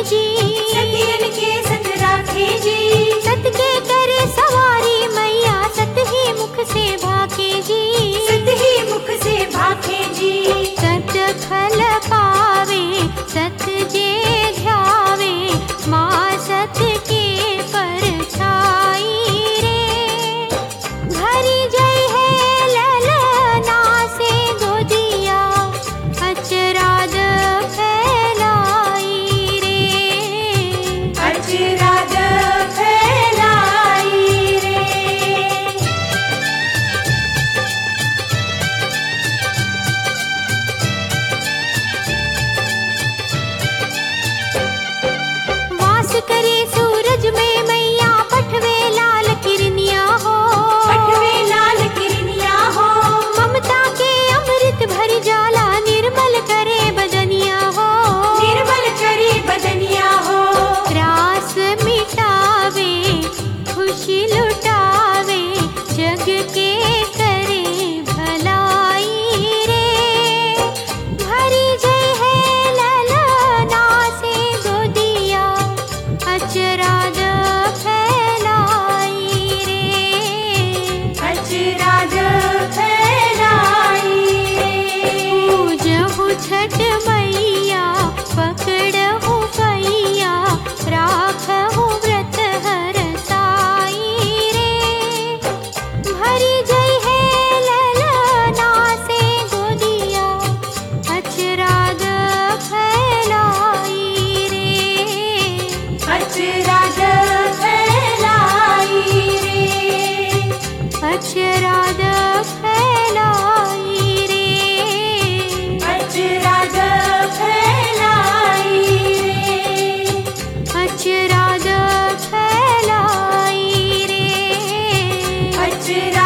जी सतियन के सत राखे जी सत के करे सवारी मैया सत ही मुख से भाके जी सत ही मुख से भाखे जी सत फल पावे सत जे ध्यावे माँ सत के परछाई रे भरी जय है ललना से गोदिया अचराज फैलाई रे अचराज फैलाई रे वास करे सूरज में मैया पठवे लाल किरनिया हो पठवे लाल किरनिया हो ममता के अमृत भर जाला निर्मल करे बदनिया हो निर्मल करे बदनिया हो रास मिटावे खुशी लुटावे जग के करे भलाई रे भरी जय है ललना से गोदिया अचराज फैलाई रे अचराज फैलाई रे पूजहु छठ मैया पकड़हु पैया राखहु व्रत हर साई रे भरी जय है ललना से गोदिया अचराज फैलाई रे अचराज फैलाई रे अचराज फैलाई रे अचराज फैलाई रे अचराज फैलाई रे अचराज